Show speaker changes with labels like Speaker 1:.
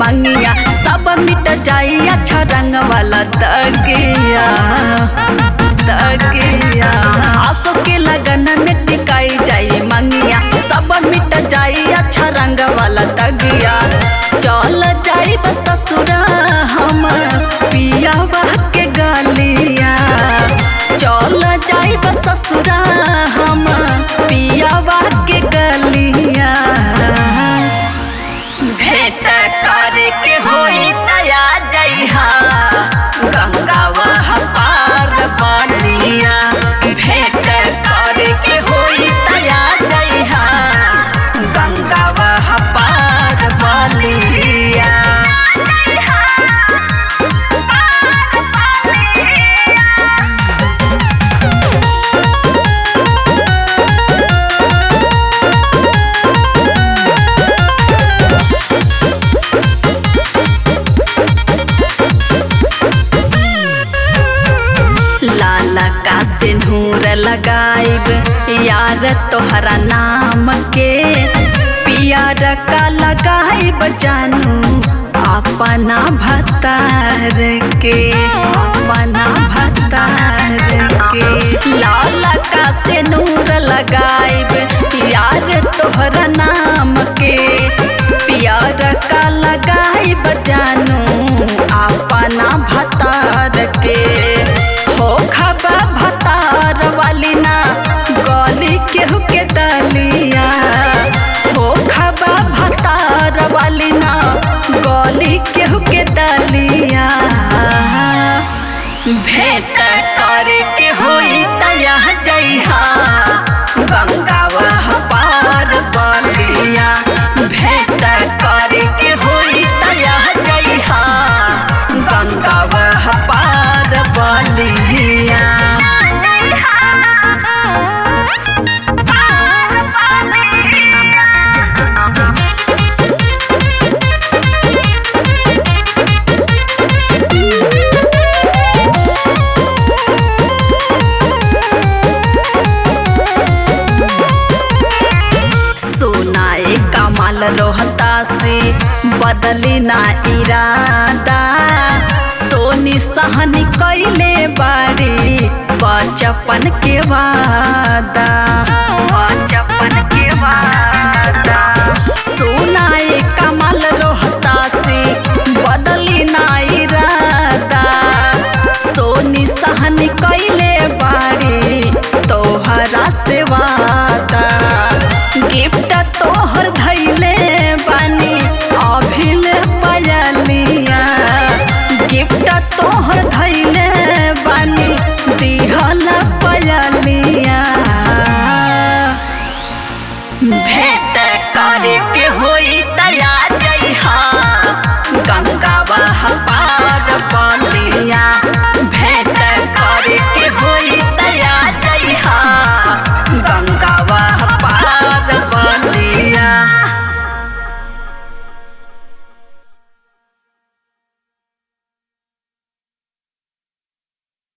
Speaker 1: मंगिया सब मिट जाई अच्छा रंग वाला तगिया तगिया आसो के लगन में टिकाई जाई मंगिया सब मिट जाई अच्छा रंग वाला तगिया चल जाई बस ससुरा हम पिया के गलिया चल जाई बस ससुरा हम पिया के गलिया भेंट करे के होई तया जइहा गंगावा पार बनिया भेंट करे के होई तया जइहा गंगावा पार बनिया लाला का सिंदूर लगाइब यार तोहरा नाम के पियार का लगाइब जानू अपना भतार के अपना भतार के लाला का सिंदूर लगाइब यार तोहरा नाम के पियार का लगाइब जानू अपना भतार के हो खबा भतार वाली ना गली केहू के दलिया हो खबा भतार वाली ना गली केहू के दलिया भेंट करे के होई तया जइहा गंगावा पार बलिया भेंट करे के होई तया जइहा गंगावा पार बलिया सोनाए कमाल रोहता से बदली ना इरादा सोनी सहनी कैले बाड़ी बचपन के वादा बचपन के वादा सोनाए कमाल रोहता से बदली ना इरादा सोनी सहनी कैले बाड़ी तोहरा से वादा गिफ्ट तोहर धैले बानी अभिल पयलिया गिफ्ट तोहर धैले